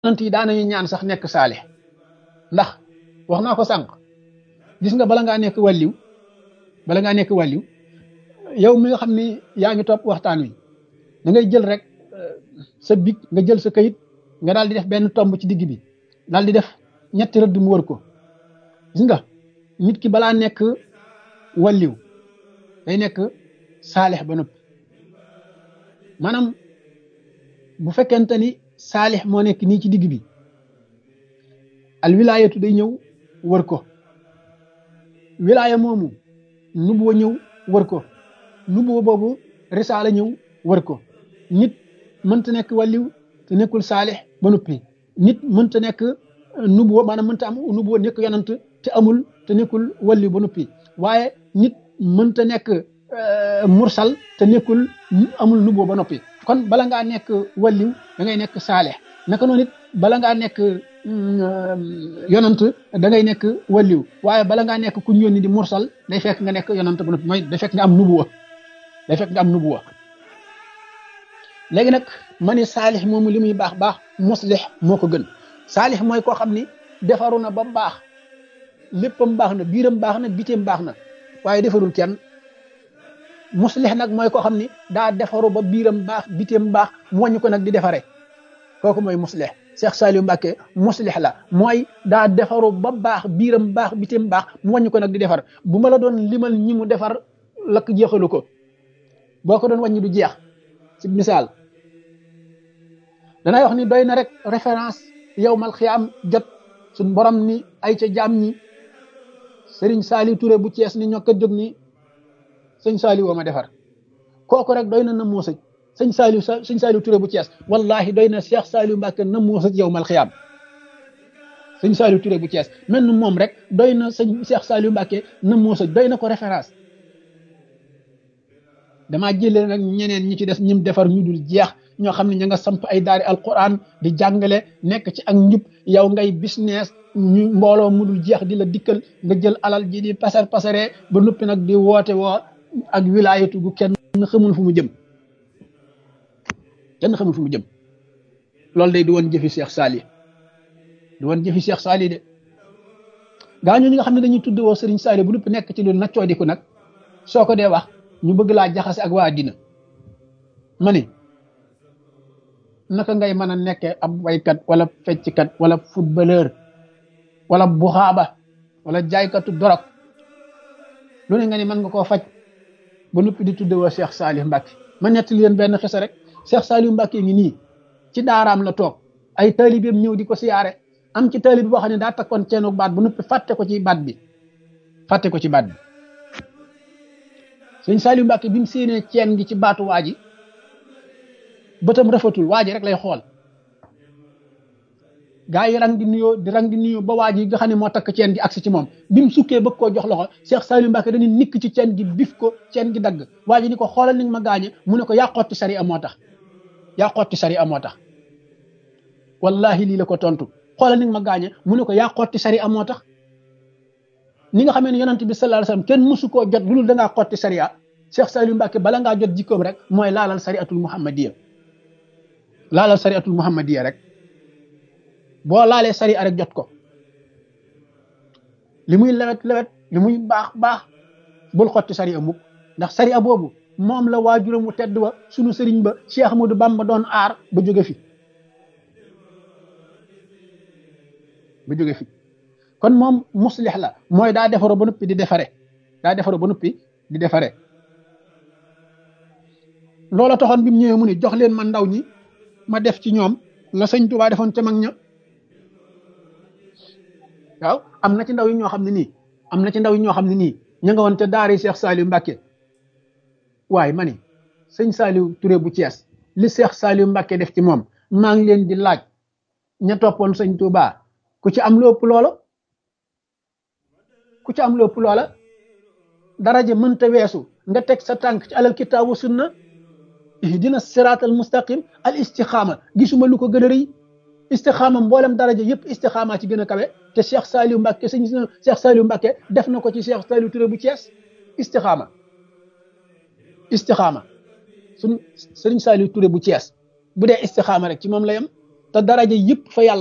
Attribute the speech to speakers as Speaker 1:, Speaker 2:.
Speaker 1: yonent yi daanañu ñaan sax nekk saalix ndax wax naa ko sànq gis nga bala ngaa nekk wàlliw bala ngaa nekk wàlliw yow mi nga xam ni yaa ngi topp waxtaan wi da ngay jël rek sa big nga jël sa kayit nga daal di def benn tomb ci digg bi daal di def ñetti rëdd mu wër ko gis nga nit ki balaa nekk wàlliw day nekk saalix ba noppi maanaam bu fekkente ni saalix moo nekk nii ci digg bi al wilaayatu day ñëw wër ko wilaaya moomu nubuwa ñëw wër ko nubuwa boobu risaala ñëw wër ko nit mënta nekk wàlliw te nekkul saalix ba noppi nit mënta nekk nubuwa maanaam mënta am nubuwa nekk yonant te amul te nekkul wàlliw ba noppi waaye nit mënta nekk mursal te nekkul amul nubuwa ba noppi kon bala ngaa nekk wàlliw da ngay nekk saalix naka noonu it bala ngaa nekk yonant da ngay nekk wàlliw waaye bala ngaa nekk ku yónni di mursal day fekk nga nekk yonant ba noppi mooy day fekk nga am nubuwa day fekk nga am nubuwa léegi nag ma ni saalix moomu li muy baax baax muslix moo ko gën saalix mooy koo xam ni defaru na ba baax léppam baax na biiram baax na biteem baax na waaye defarul kenn muslix nag mooy koo xam ni daa defaru ba biiram baax biteem baax mu wàññi ko nag di defare kooku mooy muslix Cheikh Saliou Mbacke muslix la mooy daa defaru ba baax biiram baax biteem baax mu wàññi ko nag di defar bu ma la doon limal ñi mu defar lakk jeexalu ko boo ko doon wàññi du jeex ci misaal danay wax ni doy na rek référence yow mal xiyaam jot suñ borom ni ay ca jaam ñi Serigne Saliou Touré bu Cees ni ñoo ko jóg ni sëñ Saliou woo ma defar kooku rek doy na na moo sëj sëñ Saliou sëñ Saliou Touré bu Cees wallahi doy na Cheikh Saliou Mbacke na moo sëj yow mal xiyaam sëñ Saliou Touré bu Cees mel ni moom rek doy na sëñ Cheikh Saliou Mbacke na moo sëj doy na ko référence damaa jëlee nag ñeneen ñi ci des ñim defar ñu dul jeex ñoo xam ne ña nga samp ay daari alquran di jàngale nekk ci ak njub yow ngay business ñu mbooloo mu dul jeex di la dikkal nga jël alal ji di pasar pasaree ba noppi nag di woote woo ak wilaayatu gu kenn xamul fu mu jëm kenn xamul fu mu jëm loolu day di woon jëfi Cheikh Sali di woon jëfi Cheikh Sali de gaa ñoo ñi nga xam ne dañuy tudd woo Serigne Sali bu noppi nekk ci lu naccoo di ko nag soo ko dee wax ñu bëgg laa jaxase ak waa dina ma ni naka ngay mën a nekkee ab waykat wala fecckat wala footballeur wala buxaaba wala jaaykatu dorog lu ne nga ni mën nga koo faj ba noppi di tudde woo Cheikh Salih Mbacke ma nettali leen benn xisa rek Cheikh Salih Mbacke ngi nii ci daaraam la toog ay taalibeem ñëw di ko siyaare am ci taalib boo xam ne daa takkoon ceenu baat ba noppi fàtte ko ci baat bi fàtte ko ci baat bi sëñ Saliou Mbacke bi mu séenee ceen gi ci baatu waa ji bëtam rafetul waa ji rek lay xool gaa yi rang di nuyoo di rang di nuyoo ba waa ji nga xam ne moo takk ceen gi agsi ci moom bi mu sukkee bëgg koo jox loxo Cheikh Saliou Mbacke dañuy nikk ci ceen gi bif ko ceen gi dagg waa ji ni ko xoolal ni nga ma gaañe mu ne ko yaa xotti sari a moo tax yaa xotti sari a moo tax wallahi lii la ko tontu xoolal ni nga ma gaañe mu ne ko yaa xotti sari a moo tax ni nga xamee ne yonent bi sallallahu alayhi wasallam kenn mësu koo jot lu dul da ngaa xotti sariya Cheikh Saliou Mbacke bala ngaa jot jikkoom rek mooy laalal sariatul muhammadiya laalal sariatul muhammadiya rek boo laalee sariya rek jot ko li muy lewet lewet li muy baax baax bul xotti sariya mukk ndax sariya boobu moom la waajuram mu tedd wa sunu sëriñ ba Cheikh Ahmadou Bamba doon aar ba jóge fi ba jóge fi kon moom muslix la mooy daa defaroo ba noppi di defare daa defaroo ba noppi di defare loola taxoon bi mu ñëwee mu ne jox leen ma ndaw ñi ma def ci ñoom la sëñ Tuubaa defoon ca mag ña waaw am na ci ndaw yi ñoo xam ne nii am na ci ndaw yi ñoo xam ne nii ña nga woon te daari Cheikh Saliou Mbacke waaye ma ni sëñ Saliou Touré bu Thiès li Cheikh Saliou Mbacke def ci moom maa ngi leen di laaj ña toppoon sëñ Tuubaa ku ci am lu ëpp loola ku ci am lu ëpp loola daraja mënta weesu nga teg sa tànk ci alal kitaabu sunna ihdina siraatal mustaqim al istixaama gisuma lu ko gën a rëy istixaama mboolem daraja yëpp istixaama ci gën a kawe te Cheikh Saliou Mbacke sëñ Cheikh Saliou Mbacke def na ko ci Cheikh Saliou Touré bu Thiès istixaama istixaama suñ sëriñ Saliou Touré bu Thiès bu dee istixaama rek ci moom la yem te daraja yëpp fa yàlla